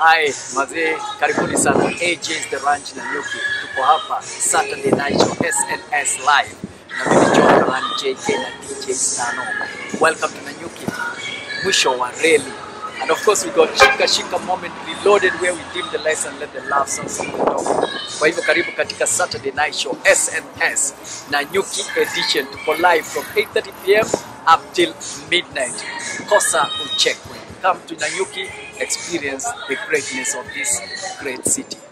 Hi, mazee, karibuni sana AJ's The Ranch na Nyuki. Tuko hapa Saturday Night Show SNS Live na mimi John Karan JK na DJ Stano. Welcome to Nanyuki, mwisho wa reli. And of course we got Shika Shika Moment Reloaded where we dim the lights and let the love songs sing the talk. Kwa hivyo karibu katika Saturday Night Show SNS na Nyuki edition. Tuko live from 8:30 pm up till midnight. Kosa uchekwe. Come to Nanyuki, experience the greatness of this great city.